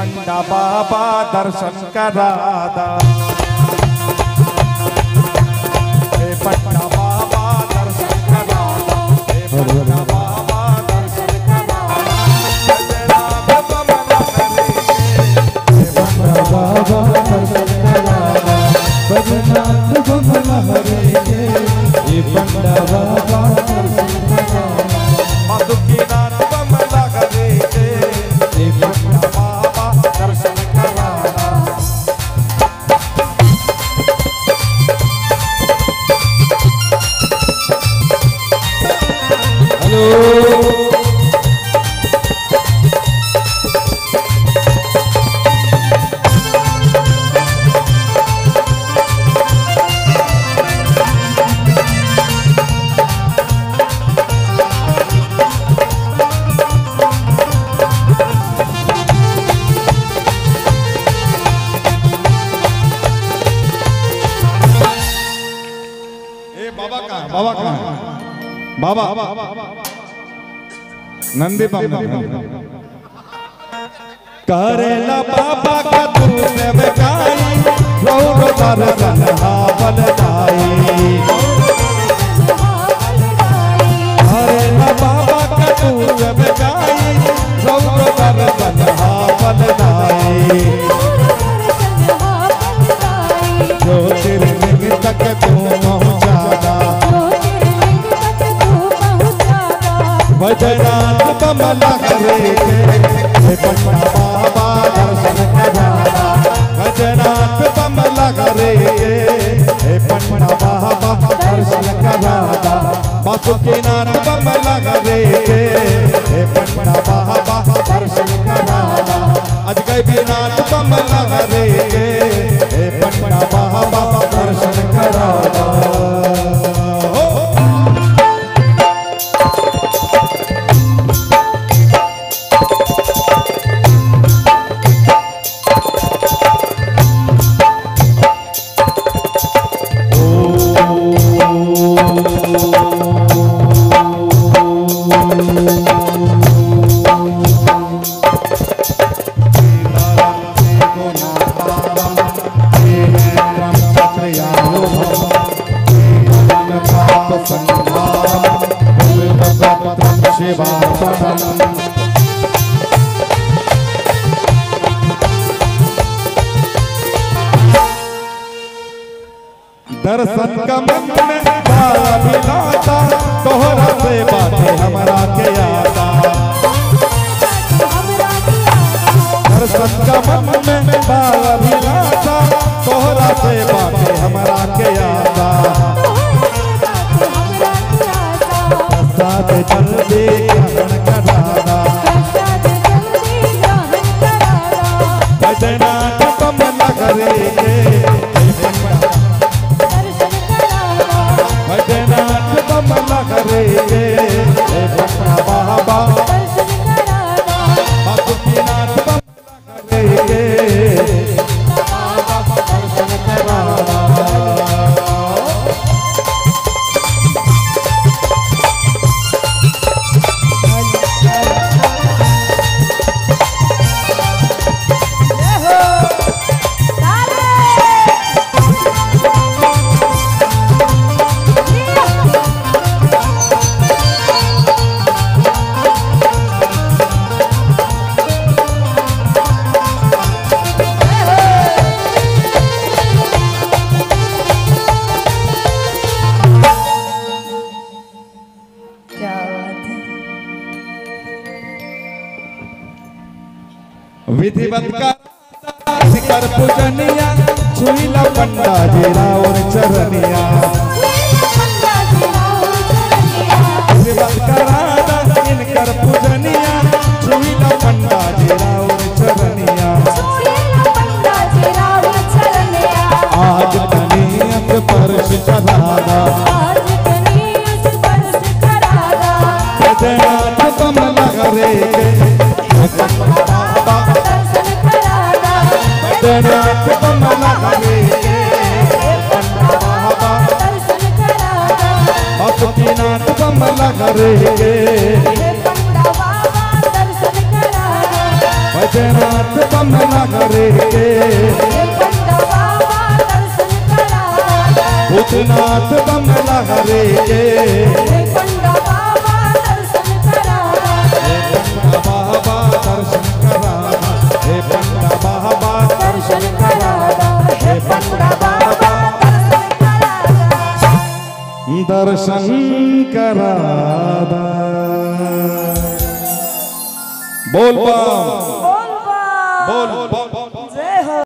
पंडा बाबा दर्शन करादा हे पंडा बाबा दर्शन करादा हे पंडा बाबा दर्शन करादा जगन्नाथ बमला करे हे पंडा बाबा दर्शन कराना बजनाथ बमला हरे के ये पंडा बाबा दर्शन कराना मधुकीनाथ बमला करे हे पंडा बाबा दर्शन करादा हेलो ए बाबा कहाँ बाबा कहाँ बाबा नंदी बाबा करेला बाबा का दूध बेकाई रौर दर्शन हावल जाई करेला बाबा का दूध बेकाई रौर दर्शन हावल जाई ज्योतिर्लिंग तक तू पहुँचाना बजनाथ बमला करे हे पंडा बाबा दर्शन कराना बजनाथ बमला करे हे पंडा बाबा दर्शन कराना बासुकीनाथ बमला करे हे पंडा बाबा दर्शन कराना अजगैबीनाथ बमला करे हे पंडा बाबा दर्शन कराना हो दर्शन का मन में बाला बिलाता तोहरा से बातें हमरा के आता दर्शन का मन में बाला बिलाता तोहरा से बातें हमरा के आता प्रसाद जल्दी ग्रहण कराना भजनाथ कमल करे भजनाथ कमल करे हे पंडा बाबा बासुकीनाथ कमल करे दर्शन कराना क्या बात है विधिवत का कर पूजनिया छुईला पंडा जी राउर चरनिया विधिवत कराना इनकर पूजनिया छुईला पंडा जी राउर चरनिया आज तनियत परश चढ़ाना भजनाथ कमल करे बाबा भजनाथ कमल करे बाबा बासुकीनाथ कमल करे भूतनाथ बम नगरे के हे पंडा बाबा दर्शन कराना भूतनाथ बम नगरे के हे पंडा बाबा दर्शन कराना हे पंडा बाबा दर्शन कराना हे पंडा बाबा दर्शन कराना हे पंडा बाबा दर्शन कराना दर्शन करादा बोल बम बोल बा बोल बम